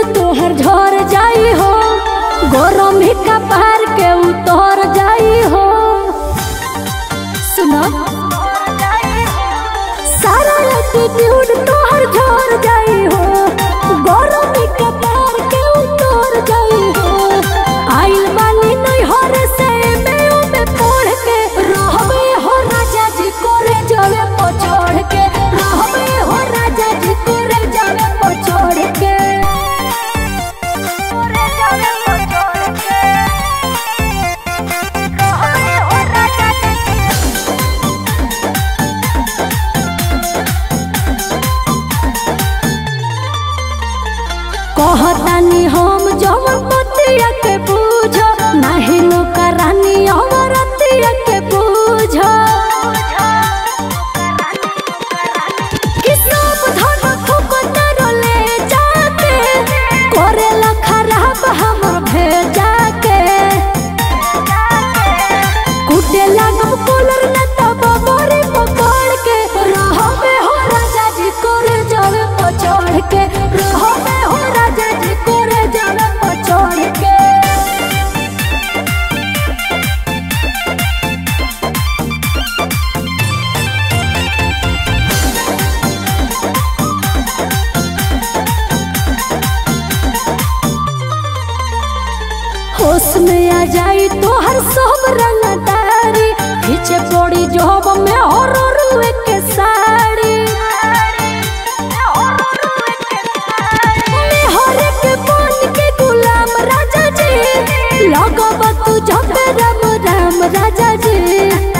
तोहर झर जाई हो गरम ही कपार के उतर जाई हो सुनो सारा एटीट्यूड तोहर झर जाई हो गरम ही कपार के उतर जाई हो आइल बानी नहीं हो रे से में ओ में पढ़ के रहबे हो राजा जी कोरे जावे पछोड़ के रहबे हो राजा जी कोरे जावे पछोड़ के कोरे जावे पछोड़ के रहबे हो राजा जी कहतानी हम जवन पतिया के पूछ नाही नौका रानी अमरतिया के पूछ कि सब धन फुकत रोले जाके करेला खराब हमर भेजा के कुटे लागम कूलर न तब मोरी पकड़ के रहबे हो राजा जी करे जावे पछोड़ के रहबे हो राजा जी करे जावे पछोड़ के होश में आ जाई तोहर सब रंगदारी पीछे पड़ी जॉब में और रुए के साड़ी मेहर के बन के गुलाम राजा जी लगब तू जब राम राम राजा जी